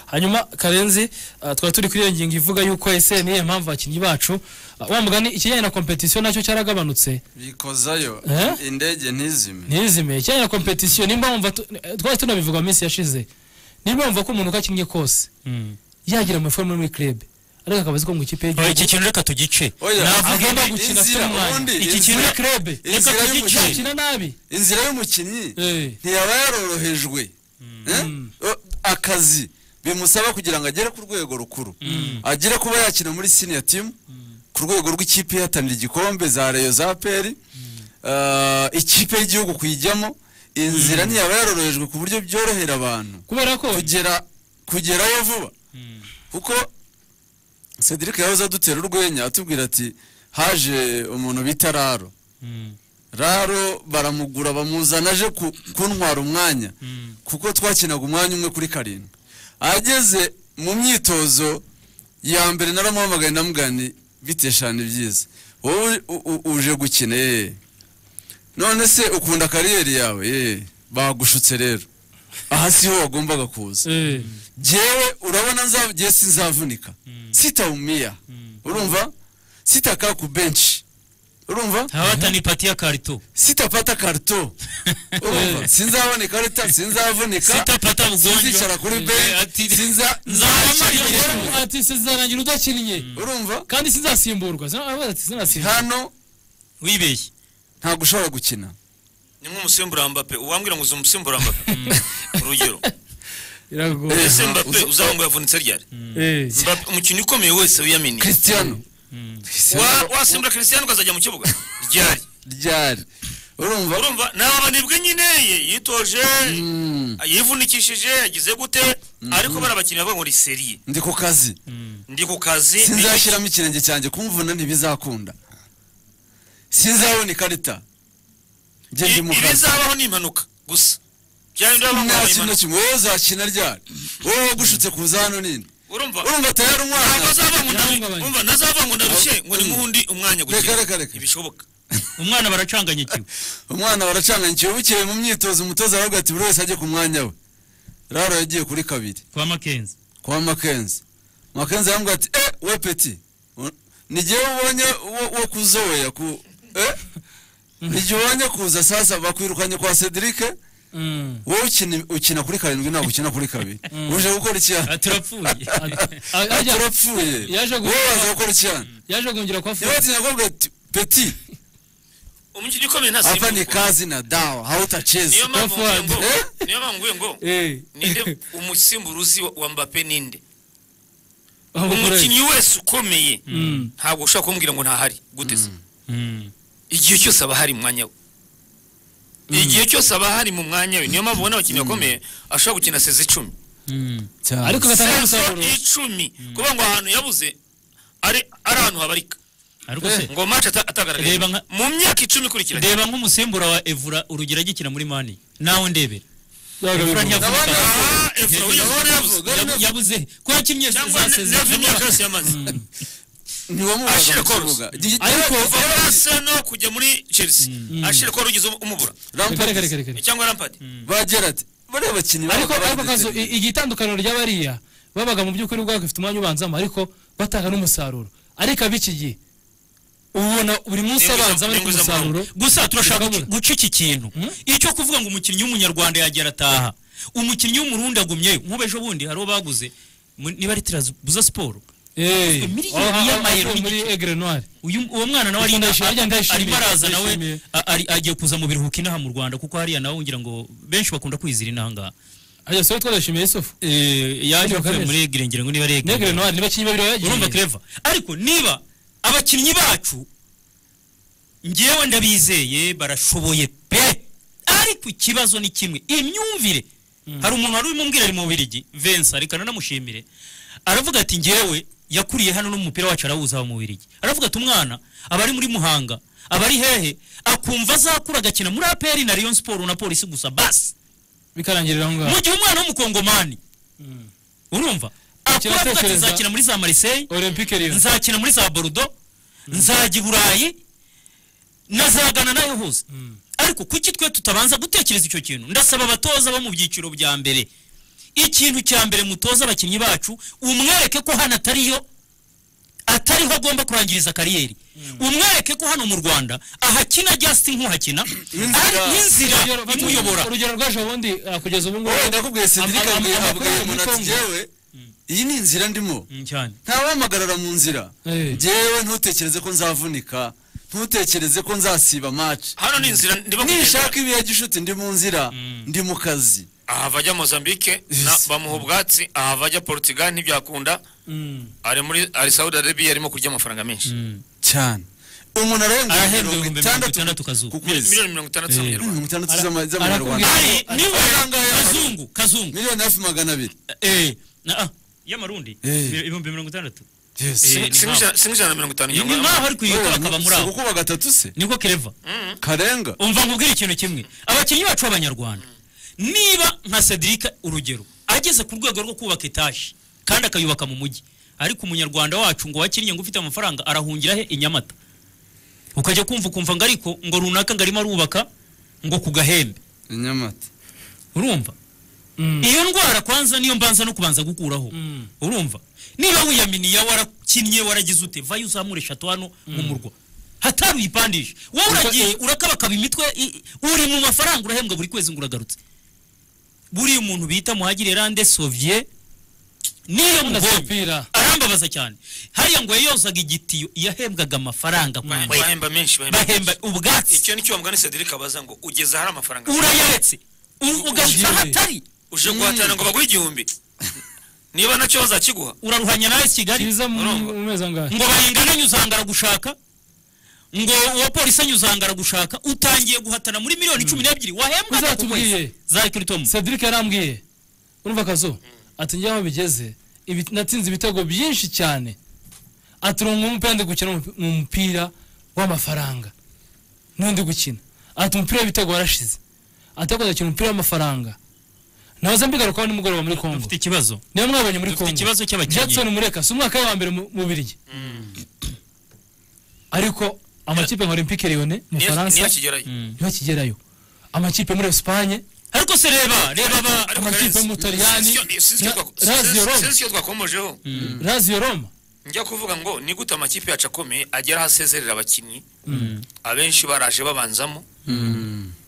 hanyuma karenzi ah, twari turi kuri iyo ngingo ivuga yuko ese niyo mpamvu abakinnyi bacu ah, wa mugani ikijyanye na kompetisiyo nacyo cyaragabanutse bikozayo Eh? indege ntizime ntizime ikijyanye na kompetisiyo nimba wumva tu- eh, twari tunabivuga mu minsi yashize nimba wumva ko umuntu uko akinnye kose yagira amafaranga muri club ariko akaba azi ko mu ikipe Oya, y'igihugu iki kintu reka tugice Oya, agomba navuga indi- gukina afite inzira, umwanya ubundi iki inzira- kintu ni club reka inzira tugice. y'umukinnyi yakina nabi inzira y'umukinnyi Eh. ntiyaba yarorohejwe Eh? Eh, akazi bimusaba kugira ngo agere ku rwego rukuru agere kuba yakina muri senior team ku rwego rw'ikipe ihatanira igikombe za reyo za peri ikipe y'igihugu kuyijyamo inzira ntiyaba yarorohejwe ku buryo byorohera abantu kubera ko kugera kugerayo vuba kuko cedric yahoze adutera urwenya atubwira ati haje umuntu bita raro raro baramugura bamuzana aje ku- kuntwara umwanya kuko twakinaga umwanya umwe kuri karindwi ageze mu myitozo ya mbere naramuhamagaye ndamugani biteshana ibyiza wowe u- u- uje gukina eee none se ukunda kariyeri yawe eee bagushutse rero aha siho wagombaga kuza eh, jewe urabona nza- je sinzavunika sitaumia urumva sitakaa ku benchi urumva haba hatanipatia karito sitapata karito urumva sinzaboneka leta sinzavunika sitapata sinzicara kuri benchi sinza nzamara igihe. ati sizarangira udakinnye urumva kandi sizasimburwa sinasimbura hano wibeshye ntabwo ushobora gukina ni nk'umusimbura mbape uwambwira ngo uzi umusimbura mbape urugero biragoye Eh, ese mbape uzo- uzaba ngo yavunitse ryari Eh, Mbappe, umukinnyi ukomeye wese wiyaminiye cristiano Wa- wasimbura christian ukazajya mu kibuga ryari ryari urumva urumva ni abanebwe nyine ye yitoje Mm, yivunikishije yagize gute ariko bari abakinnyi bavuga ngo ni seriye ndi ku kazi ndi ku kazi sinzashyiramo ikirenge cyanjye kumvuna ntibizakunda sinzabona ikarita njye ndi I- mu kazi ibizabaho ni impanuka gusa byari ndabona ngo nta habaye kintu impanuka kimwe wowe uzakina ryari wowe wagushutse kuza hano nini urumva urumva tayari ntabwo umwana azava ngo ndarushye Byahungabanye. umva ntazava ngo ndarushye ngo ni nk'undi umwanya Reka, gukina reka, reka. ntibishoboka umwana baracanganyikiwe umwana baracanganyikiwe bukeye mu myitozo umutoza aravuga ati buri wese ajye ku mwanya we raro yagiye kuri kabiri kwa makenzi kwa makenzi makenzi aramubwira ati eh we peti nigihe ubonye wo- wo kuzoya ku eh igihe ubonye kuza sasa bakwirukanye kwa Cedric mm, wowe ukina ukina kuri karindwi ntabwo ukina kuri kabiri uje gukora Ah, icyana turapfuye a- ajya- turapfuye yaje gu- wowe waza gukora icyana yaje guhungira kwa niba furi ati nakobwa ati peti umukinnyi ukomeye hapa ni ntasimbuka kazi na dawa hautacheza niyo mpamvu Forward. nguye ngo Eh? niyo mpamvu nguye ngo Eh. ninde umusimburuzi wa- wa mbape ninde Aho umukinnyi wese ukomeye Mm. ntabwo ushobora kumbwira ngo ntahari gute se Mm. igihe cyose aba hari mu mwanya we igihe cyose aba hari mu mwanya we niyo mpamvu ubona abakinnyi bakomeye ashobora gukina sezi icumi Mm. ariko agatanga sezo umusaruro icumi kuvuga ngo ahantu yabuze ari ari ahantu habarika ariko se ngo mace atagaragaye Reba nka- mu myaka icumi ikurikiranye reba nk'umusimbura wa evura urugero agikina muri mani nawe ndebera Yaje Efura guhungira. ntiyavunika. Ah, Efura Yabu- uyiyoboye yabuze. yabu- yabuze ko yakinnye cyangwa za ne- sezibera. neva imyaka yose yamaze ntiwamubaza Ashira mu korosi. kibuga Gi- Ariko- kuva muri Arsenal kujya muri Chelsea ashira ko rugize umubura Lampard Reka, reka, reka, reka. cyangwa Lampard bagera ati bariya bakinnyi ariko baba ariko kazo badetereye." i- igitandukaniro rya bariya babaga mu by'ukuri ubwabo bafite umwanya ubanzamo ariko batanga n'umusaruro ariko ab'iki gihe ubona buri munsi N'inguza- abanza bari ku n'inguza amahoro. musaruro gusa turashaka Ikabura. guca- guca iki kintu icyo kuvuga ngo umukinnyi w'umunyarwanda yagera ataha umukinnyi w'umurundi agumyeyo nk'ubu ejo bundi hari uwo baguze mu- niba ari tirabuza siporo Eh, Miliyoni aho- aho- y'amayero aho muri n'igice. egre noire uyu uwo mwana nawe ari- Ndayishimiye, a- arimo ndayishimiye, araza nawe ndayishimiye. a- ari- agiye kuza mu biruhuko inaha mu rwanda kuko hariya nawe ngira ngo benshi bakunda kwizira inaha ngaha ajya sobe twadashimiye yusufu Eh, yaje Ariko avuye Kalisa. muri egire ngira ngo niba ari egire negre noire niba kinyi babiri bagiye urumva kereva ariko niba abakinnyi bacu ngewe ndabizeye barashoboye pe ariko ikibazo ni kimwe imyumvire hari umuntu wari ubimumbwira ari mu bubirigi vensa reka nanamushimire aravuga ati ngewe yakuriye hano n'umupira wacu arawuzi aba mu bubirigi aravuga ati umwana aba ari muri muhanga aba ari hehe akumva azakura agakina muri aperi na rayon siporo na polisi gusa basi bikarangirira aho ngaho mu gihe umwana w'umukongomani urumva akura avuga ati Kiratekereza- nzakina muri za mariseille olympique rero nzakina muri za borudo nzajya i burayi nazagana nayo hose ariko kuki twe tutabanza gutekereza icyo kintu ndasaba abatoza bo mu byiciro bya mbere ikintu cya mbere mutoza abakinnyi bacu umwereke ko hano atariyo atariho agomba kurangiriza kariyeri umwereke ko hano mu rwanda ahakina justin nk'uhakina ari n'inzira imuyobora urugero rwaje ubundi ah, kugeza ubu ngubu wowe ndakubwiye sendika Ama- ama- abwiye abwiye amakorera muri umuntu ati Congo. jyewe iyi ni inzira ndimo Mm, cyane ntawamagarara mu nzira Eh. jyewe ntutekereze ko nzavunika ntutekereze ko nzasiba match hano ni inzira ndimo kugenda nishaka ibihe gishuti ndi mu nzira ndi mu kazi ahava ajya mozambique na- bamuha ubwatsi ahava ajya portugal ntibyakunda Mm, ari muri ari saudi arabia arimo kurya amafaranga menshi mm. cyane umuntu Arahembwa arahembwa ibihumbi mirongo mirongo itandatu itandatu kazuba. ku kwezi miliyoni mirongo itandatu z'amanyarwanda mirongo itandatu Ara- z'ama- arakubwira- z'amanyarwanda ari niwe Angahe? kazungu kazungu miliyoni hafi magana abiri eh na ah y'amarundi Eh. ibihumbi mirongo itandandatu Yes. Eh, ni Si- nk'aho. si nk'ijana na mirongo itanu ni nyarwanda nk'aho ari kuyikora akaba muri Si aho gukuba gatatu se niko kereva karenga umva nkubwire ikintu kimwe abakinnyi bacu b'abanyarwanda niba nka sedirika urugero ageze ku rwego rwo kubaka etaje kandi akayubaka mu mujyi ariko umunyarwanda wacu ngo wakinnye ngo ufite amafaranga arahungira he i nyamata ukajya kumva ukumva ngo ariko ngo runaka ngo arimo arubaka ngo ku gahembe inyamata urumva Mm. iyo ndwara kwanza niyo mbanza no kubanza gukuraho Mm. urumva niba wiyaminiya warakinnye waragize ute vayo uzamure eshatu hano mu murwa hatari uyipandisha wowe uragiye urakabakaba imitwe i- i- uri mu mafaranga urahembwa buri kwezi ngo uragarutse buriya umuntu bita muhagire rande sovye niyo Ukunda mubonye sipira. arambabaza cyane hariya ngo yayozaga igitiyo yahembwaga amafaranga kwa Bahemba- bahemba menshi bahemba bahemba ubwatsi icyo nicyo bamugani cedric abaza ngo ugeze ahari amafaranga urayaretse U- ugaruka Ugiye. hatari uje guhatana ngo baguhe igihumbi niba nacyo bazakiguha uraruhanya nawe kigali kiza mu Urumva. mu mezi angahe ngo bayingana nyuzanga aragushaka ngo uwa polisi anyuzanga aragushaka utangiye guhatana muri miliyoni cumi n'ebyiri wahembwaga ku kwezi Uzatubwiye. za kiritomu cedric yarambwiye urumva akazo ati njye aho bigeze ibi- natsinze ibitego byinshi cyane ati urongo umupira ndi gukina umupi- mu mupira w'amafaranga niwo ndi gukina ati umupira w'ibitego warashize ati ariko ndakina umupira w'amafaranga nahoze mbigarukaho nimugoroba muri kongo dufite ikibazo niyo mwabonye muri dufite kongo ikibazo cy'abakinnyi. jackson mureka si umwaka we wa mbere mu- mu birigi ariko amakipe nka olympique lyonnais mu niyo niyo faransa kigerayo ntibakigerayo amakipe muri esipanye ariko se reba reba ba Ariko amakipe Karenzi, mu Butaliyani, sinzi- sinzi icyo na- twako- Lazio sinzi- Roma. sinzi icyo twakomojeho lazio roma njya kuvuga ngo ni gute amakipe yacu akomeye agera aho asezerera abakinnyi abenshi baraje babanzamo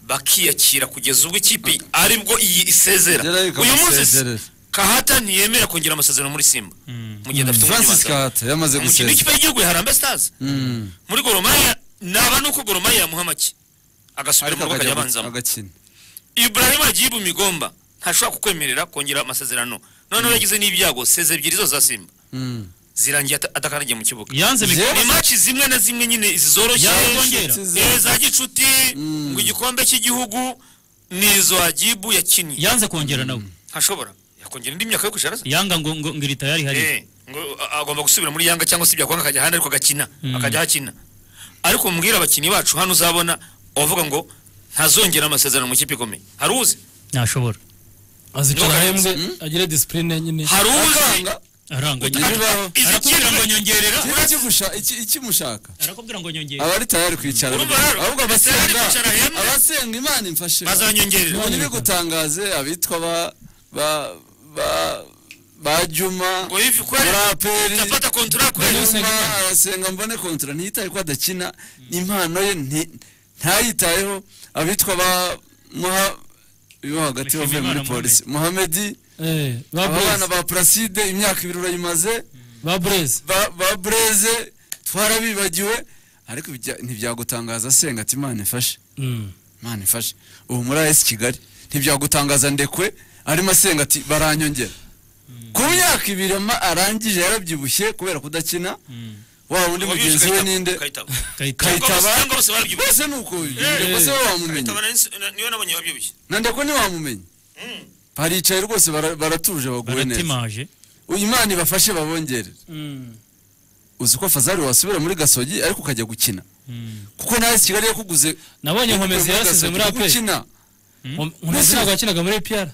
bakiyakira kugeza ubwo ikipe aribwo iyi isezera Igerayo uyu munsi ikamusezerera. kahata ntiyemera kongera amasezerano muri simba mu gihe adafite francis umunyamahanga kahata yamaze umukino gusezera w'ikipe y'igihugu ya harambe stars Mm. muri goromaya naba nuko goromaya yamuha make agasubira ariko mu rugo akajya akajya abanzamo agakina ibrahim agiye mu migomba ntashobora kukwemerera kongera amasezerano noneho yagize n'ibyago seze ebyiri zose za simba Mm. zirangiye ata- atakandagiye mu kibuga yanze mikoro ni match zimwe na zimwe nyine izi zoroshye Yazongera. eh, za gicuti ngo igikombe cy'igihugu ni izo hagibu yakinnye yanze kongera nawe ntashobora yakongera indi myaka yo kwicara se yanga ngo ngo ngo iri tayari hari Eh, ngo a- agomba gusubira muri yanga cyangwa se byakwanga akajya ahandi ariko agakina akajya ahakina ariko mubwira abakinnyi bacu hano uzabona uwavuga ngo ntazongera amasezerano mu kipe ikomeye hari uzi ntashobora azicara Ndoka- ahembwe agire disipurine nyine hari uzi akanga aranganya Ugira ibibaho. arakubwira ngo nyongerera Kiriya kigusha- iki- ikimushaka arakubwira ngo nyongerera aba ari tayari kwicara Urumva rero, ahubwo Arsenal abasenga kwicara hembe. abasenga imana imfashe bazanyongerera ubu ntibigutangaze abitwa ba ba ba ba juma ngo ivi kweli muraperi utapata kontara kweli juma arasenga mbone kontra ntiyitaye ko adakina impano ye nti- ntayitayeho abitwa ba muha yo hagati Mushimiyimana wavuye muri polisi muhamedi Eh, ba aba Blaise, bana ba puraside imyaka ibiri urayimaze ba bureze ba ba bureze twarabibagiwe ariko bijya- ntibyagutangaza senga ati imana ifashe imana ifashe ubu muri as kigali ntibyagutangaza ndekwe arimo asenga ati baranyongera ku myaka ibiri ama- arangije yarabyibushye kubera kudakina waba undi mugenzi we ninde kayitaba kayitaba kayitaba Cyangwa bose barabyibushye. bose ni uko ndekwe se we wamumenya Kayitaba na- na- niwe nabonye wabyibushye na ndekwe ntiwamumenya baricaye rwose bara- baratuje baguwe neza baratimaje uyu imana ibafashe babongerere uzi ko fazari wasubira muri gasogi ariko ukajya gukina kuko nawe si kigali yakuguze nabonye nkomezi yarasize muri Gasogi, aperi gukina nkomezi ntabwo yakinaga muri piyara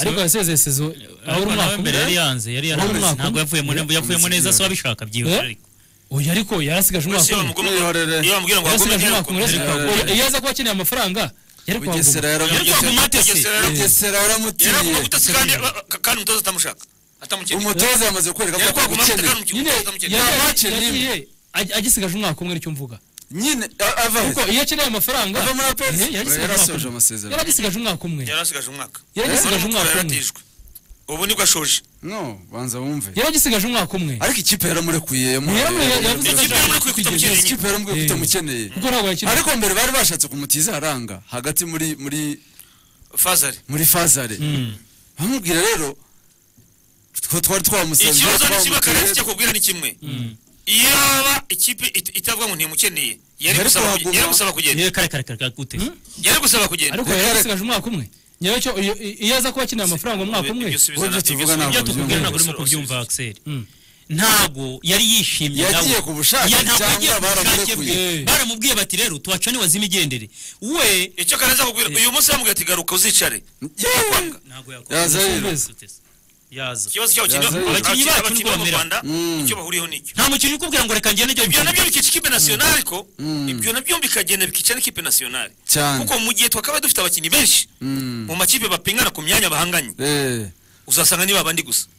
ariko yasezeye sezo aho uri umwaka mbere yari umwe yanze yari Ahura yanze umwaka ntabwo umwe. yavuyemo yavuyemo neza so abishaka byihuse Eh? ariko oya ariko yarasigaje Wese umwaka umwe bamugomba- Mwihorere. iyo bamubwira ngo yarasigaje wagomba umwaka umwe intera- uretse- oya, iyo aza kuba akeneye amafaranga yari kwa bugesera Ngoma. yari kwa yaramutiye gumate se Bugesera yari- bugesera yari akunda waramutiye ubutasi kandi kandi umutoza atamushaka atamukeneye umutoza yamaze kwereka yari ko akunda ubutasi kandi agukeneye nyine umutoza atamukeneye yari- Abace yagiye- nimwe. ag- agisigaje umwaka umwe nicyo mvuga nyine a- ava he? kuko iyo akeneye amafaranga ava muri apesi eh, yari asigaje umwaka yarasoje umwe. amasezerano yari agisigaje umwaka umwe yari asigaje umwaka yari agisigaje None umwaka umwe yaratijwe ubu nibwo ashoje no banza wumve yari agisigaje umwaka umwe ariko ikipe yaramurekuye yamuhaye- Yaramure- yavuze ko Ikipe yaramurekuye ko kugeza- itamukeneye. ikipe yaramurekuye ko Eh. itamukeneye kuko ntabwo yakina ariko mbere bari bashatse kumutiza aranga hagati muri muri fazari muri fazare bamubwira rero two twari twamusanze ikibazo ni kimwe twamutiye, akarere kubwira ni kimwe yaba ikipe it- itavuga ngo ntimukeneye yari Yari gusaba kuhaguma. kuge- yari gusaba kugenda yewe kare kare kare kare gute yari gusaba kugenda ariko Reka- yari agisigaje umwaka umwe nyacyo iyo aza kuba akeneye amafaranga umwaka umwe Ibyo subiza Uburyo na- tuvuga ibyo ntabwo ibyo subiza- tukubwira byumva. ntabwo urimo kubyumva Axel ntabwo yari yishimye yagiye nawe. ku bushake Ya, ntabwo cyangwa yagiye ku bushake bwe. baramurekuye Eh. baramubwiye bati rero tuwacane wazima igendere we icyo kaneza kubwira uyu munsi bamubwira ati garuka uzicare Yewe! ntabwo yakora Yaza rero. yaza ikibazo cyabo kiri Yazanye. abakinnyi Abakinnyi bacu bakiri bo mu bamera. rwanda Mm. icyo bahuriyeho ni icyo nta mukinnyi ukubwira ngo reka ngende ibyo njye nabyo bikica ikipe nasiyonari ko Mm. ibyo nabyo bikagenda bikica n'ikipe nasiyonari cyane kuko mu gihe twakaba dufite abakinnyi benshi Mm. mu makipe bapingana ku myanya bahanganye Eh. uzasanga ni babandi gusa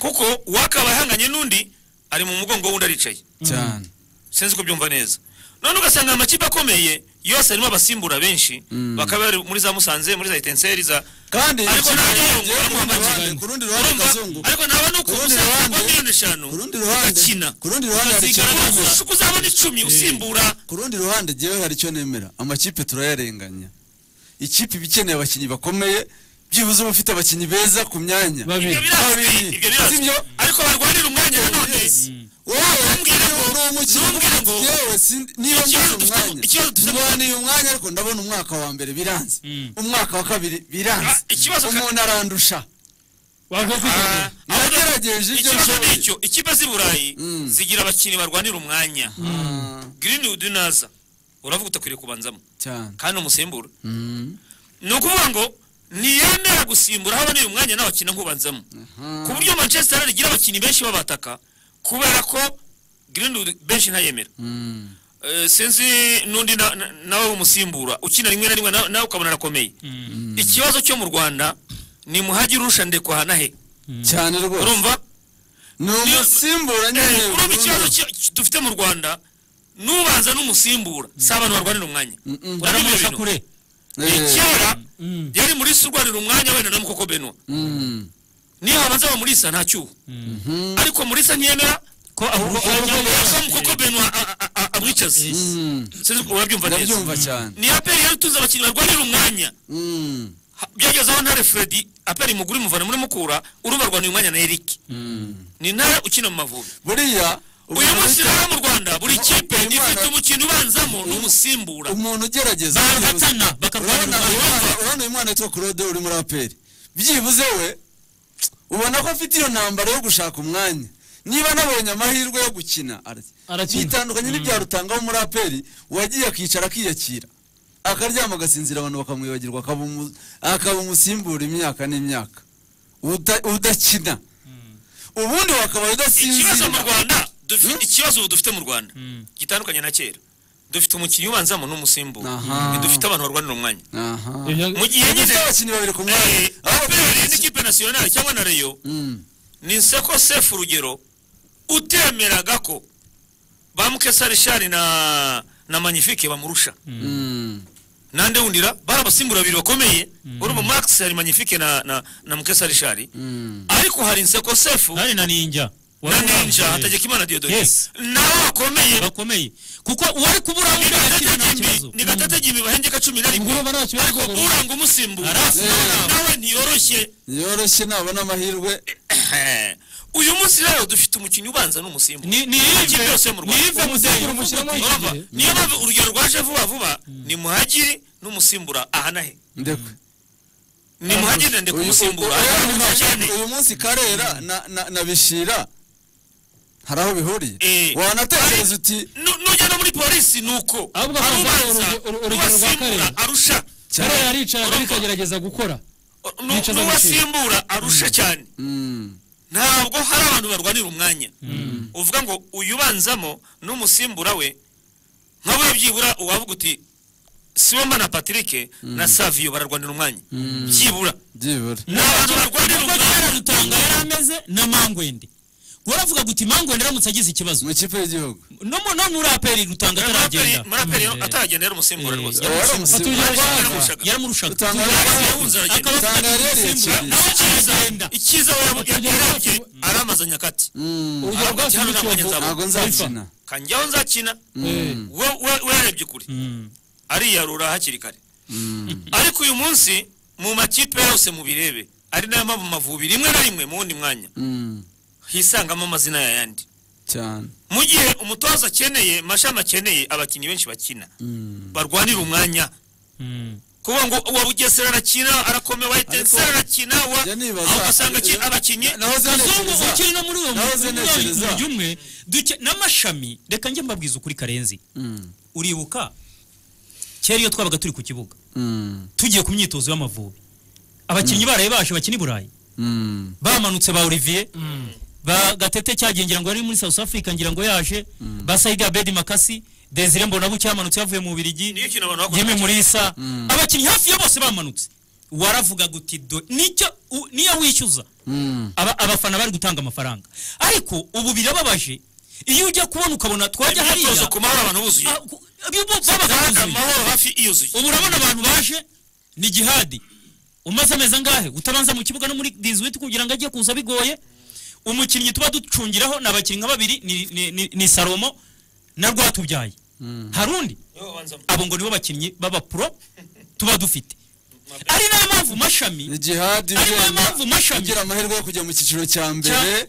kuko uwakaba ahanganye n'undi ari mu mugongo w'undi aricaye cyane sinzi ko byumva neza none ugasanga amakipe akomeye yose arimo abasimbura benshi Mm. bakaba bari muri za musanze muri za etenseri za kandi ariko ikipe ntabwo yagiye yongera ku rundi amakipe. ruhande, ku rundi ruhande Urumva? kazungu ariko naba ni uko Ku rundi umusaruro ruhande- wa miliyoni eshanu ku rundi ruhande agakina ku rundi ruhande hari icyo nemera ukazigaragaza uzabona icumi usimbura ku rundi ruhande jyewe hari icyo nemera amakipe turayarenganya ikipe iba ikeneye abakinnyi bakomeye byibuze uba ufite abakinnyi beza ku myanya Babiri. ibyo birazwi Babiri. ibyo birazwi Sibyo? ariko barwanira umwanya nanone wowe Ntumbwire ngo- uri umukinnyi ntumbwire ngo- yewe si- niba Ikibazo mbuze dufite- umwanya ikibazo dufite- ndwaniye umwanya ariko ndabona umwaka wa mbere biranze umwaka wa kabiri biranze Ah, ikibazo ka- umuntu arandusha wavuga ko Ah, nagerageje ibyo ikibazo ni nshoboye icyo ikipe z'i burayi Mm. zigira abakinnyi barwanira umwanya greenwood naza uravuga utakwiriye kubanzamo cyane kandi umusimbura Mm. ni ukuvuga ngo ntiyemera gusimbura aho aboneye umwanya nawe akina nk'ubanzamo ku buryo manchester United igira abakinnyi benshi babataka kubera ko greenwood benshi ntayemera Mm. Eh, sinzi n'undi na- na- nawe umusimbura ukina rimwe na rimwe na- nawe ukabona arakomeye ikibazo cyo mu rwanda ni muhagire urusha ndekwa hanahe cyane rwose urumva ni umusimbura nyine Eh, urumva ikibazo cyo- cyo- dufite mu rwanda nubanza n'umusimbura si abantu barwanira umwanya Mm-mm. Urabona ibyo baramubuza bintu? kure Eh, Eh, kera Mm. yari muri se urwanira umwanya wenda na mukoko benwa mm. niyo habanza aba muri isa nta cyuho Mhm. ariko muri isa ntiyemera ko ahubwo ko mukoko benwa a- a- a- amwicaza Mm. sinzi ko urabyumva neza ndabyumva cyane ni aperi yari utunze abakinnyi barwanira umwanya Mm. Ha- byageze aho ntare fredi aperi muguri muvana muri mukura uruba rwanira umwanya na eric ni ntare ukina mu mavubi buriya uyu umuntu munsi rero mu rwanda buri kipe uyu mwana- ifite umukino ubanzamo n'umusimbura umuntu ugerageza barahatana urabona bakarwanira uyu umwanya mwana- urabona uyu mwana witwa claude uri muri aperi byibuze we ubona ko afite iyo ntambaro yo gushaka umwanya niba anabonye amahirwe yo gukina Arakina. bitandukanye n'ibya rutanga wo muri aperi uwagiye akicara akiyakira akaryama agasinzira abantu bakamwibagirwa akaba umu- akaba umusimbura imyaka n'imyaka Uda- udakina ubundi wakaba ikibazo mu udasinzira rwanda dufi- Hmm? ikibazo ubu dufite mu rwanda gitandukanye na kera dufite umukinnyi ubanzamo n'umusimbura Aha. ntidufite abantu barwanira umwanya aha ibyo mu gihe nyine dufite abakinnyi babiri ku mwanya eh, aho aperi n'ikipe nasiyonari cyangwa na reyo Mm. ni nseko sefu urugero utemeraga ko ba mukesarishari na na manifike bamurusha Mm. nande wundira bari abasimbura babiri bakomeye urumva max hari manifike na na, na mukesarishari Mm. ariko hari nseko sefu hari na ninja na Wari ninja urambuye. hategekimana diodori Yes. nabo bakomeye bakomeye kuko uwari kubura ni undi gatata arakina nta jimbi kibazo ni gatata jimbi bahembye ka cumi na rimwe Ngurumva nta kibazo ariko rwose. uranga umusimbura Arasa. nawe ntiyoroshye yoroshye nabona amahirwe uyu munsi rero dufite umukinnyi ubanza n'umusimbura Ni- ni Mu ive- kipe yose mu Rwanda. ni ive muzehe. Umusemburo mushyiramo iki Urumva? gihe? niyo mpamvu urugero rwaje vuba vuba ni muhagiri n'umusimbura aha nahe ndekwe ni muhagiri ndetse uyu umusimbura uyu- aha uyu- nahe cyane uyu munsi karera na- na- na bishira hari aho bihuriye Eh. wanatekereza uti Nu- nujya no muri polisi ni uko Ahubwo hari hazaza ubanza uruge- uru- urugero rwa n'uwasimbura Karera. arusha kare cyane yaricaga ariko agerageza gukora Nu- Yicaza n'uwasimbura arusha cyane Mm. ntabwo hari abantu barwanira umwanya uvuga ngo uyu ubanzamo n'umusimbura we nka we byibura uwavuga uti sibomba na patrick na saviyo bararwanira umwanya byibura byibura ni abantu barwanira nubwo umwanya cyararutanga yari ameze na mangwende waravuga guti mangwende aramutse agize ikibazo mu ikipe y'igihugu no mu- no muri aperi rutanga ataragenda muraperi ataragenda yari umusimbura Eh, rwose yari Wari Batuje umusimbura. rwanda. Yaramushaga. yaramurushaga Rutanga yarahunze aragenda. Akaba afite Rutanga yarereye umusimbura. cyane. Nawe Icyiza- aragenda. icyiza yarabwiye aramaza nyakati Mm, urugero rwa Hano ntabwo Kiyovu nzaba- ntabwo nzakina kanjyaho nzakina Mm. We- we- werebye ukuri ariyarura hakiri kare Mm. ariko uyu munsi mu makipe yose mubirebe ari nayo mpamvu Amavubi rimwe na rimwe mu wundi mwanya Mm, hisangamo amazina yayandi cyane mu gihe umutoza akeneye mashami akeneye abakinnyi benshi bakina Mm. barwanira umwanya kuvuga ngo uwa bugesera arakina arakomeye uwa etenseri arakina wa njya nibaza- aho ugasanga ki- abakinnyi nahoze muzungu ntekereza- ukiri no muri uwo Nahoze ntekereza. mujyi umwe duke- n'amashami reka njye mbabwiza ukuri karenzi Mm, uribuka kera iyo twabaga turi ku kibuga mm, tugiye ku myitozo y'amavubi abakinnyi baraye baje bakina i burayi mm, bamanutse ba olivier ba gatete cyagiye ngira ngo yari muri south africa ngira ngo yaje ba sayiga bedi makasi desire mbonabucya yamanutse yavuye mu birigi niyo kintu abantu bakora yemi murisa Mm. abakinnyi hafi ya bose bamanutse waravuga guti do nicyo u- niyo wishyuza mm. aba- abafana bari gutanga amafaranga ariko ubu birababaje iyo ujya kubona ukabona twajya hariya imyitozo ku mahoro abantu buzuye ah, ku- bo- babaga kandi buzuye. amahoro hafi iyuzuye ubu urabona abantu baje ni gihadi umaze amezi angahe utabanza mu kibuga no muri diziwiti kugira ngo ajye kuza bigoye umukinnyi tuba ducungiraho ni abakinnyi nka babiri ni- ni- ni- ni salomo na rwatubyaye hari undi Niwe wabanzamo. abo ngo nibo bakinnyi b'abapuro tuba dufite ari nayo mpamvu mashami ni jihadi Ariyo ugenda mpamvu mashami- ugira amahirwe yo kujya mu cyiciro cya mbere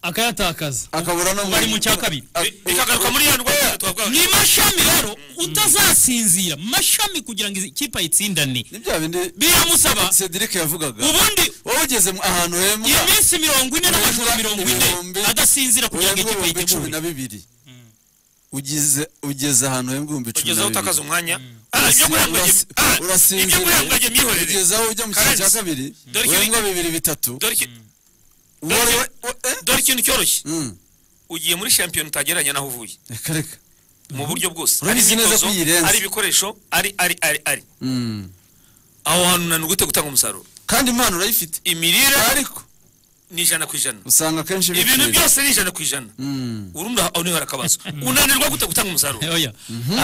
akayatakaza akabura no mu- bari mu cya kabiri Ah, Bi- bikagaruka muri ya ndwara twavugaga ni mashami rero utazasinzira mashami kugira ngo ikipe ayitsindane ni bya bindi biramusaba cedric yavugaga ubundi wowe ugeze mu- ahantu hembwa iminsi mirongo ine n'amajoro mirongo Ibihumbi- ine adasinzira kugira ngo uhembwa ikipe ibihumbi cumi yiteguye na bibiri ugize ugeze ahantu uhembwa ibihumbi cumi ugezeho na utakaza bibiri umwanya Ah, ibyo kurenguranya- Urasi- ah, ibyo kurenguranya urasinzira imyihorere ugeze aho ujya mu cyiciro cya Karenzi. kabiri Dore ikintu- uhembwa bibiri bitatu Dore iki- Uwari we- we- eh? dore ikintu cyoroshye Mm, ugiye muri shampiyona utagereranya n'aho uvuye reka reka mu buryo bwose ari Urabizi neza imyitozo ko iyirenze. ari ibikoresho ari ari ari ari Mm. aho hantu nani gute gutanga umusaruro kandi impano urayifite imirire ariko ni ijana ku ijana usanga akenshi ibintu bikira. byose ni ijana ku ijana Mm. urumva aho niho hari akabazo unanirwa gute gutanga umusaruro oya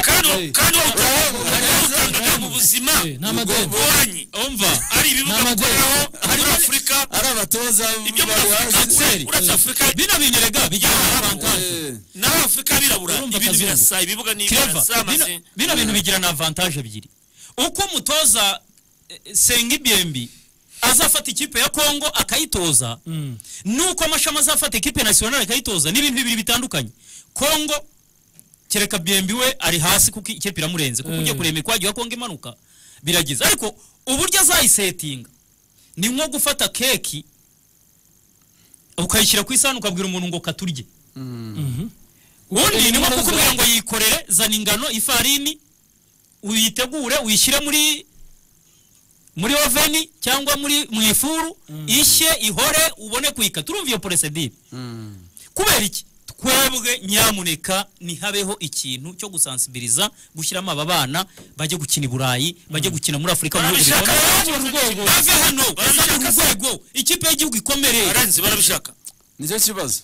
kandi wa- Eh. kandi Urahembwa, wawutanga mu buzima Eh, n'amadeni bugoranyi umva ari ibibuga N'amadeni. gukoreraho hari afurika ari abatoza ibyo muri bari afurika hasi ure- uretse afurika bino binyerega bijyana avantage Eh, naho afurika birabura Urumva ibintu akazungu. birasa ibibuga ni kireva birasa amazi bino- bino bintu bigira na avantage ebyiri uko umutoza eh, senga ibyembi azafata ikipe ya kongo akayitoza Mm. nuko amashami azafata ikipe nasiyonari akayitoza ni ibintu bibiri bitandukanye kongo kereka byembi we ari hasi kuko ikipe iramurenze kuko ugiye Eh. kureba imikwagiye wa kongo imanuka biragize ariko uburyo azayisetinga ni nko gufata keki ukayishyira ku isahani ukabwira umuntu ngo katurye Mhm. ubundi ni nko Inkono kukubwira zawe. ngo yikorere zana ingano ifarini uyitegure uyishyire muri muri oveni cyangwa muri mu ifuru ishye ihore ubone kuyikata urumva iyo porosedire mm. kubera iki twebwe nyamuneka ntihabeho ikintu cyo gusansibiliza gushyiramo aba bana bajye gukina i burayi bajye gukina muri afurika mu bihugu barabishaka bibona. urwego. bave hano bazane Barabishaka se. urwego ikipe y'igihugu ikomere barenze barabishaka nicyo kibazo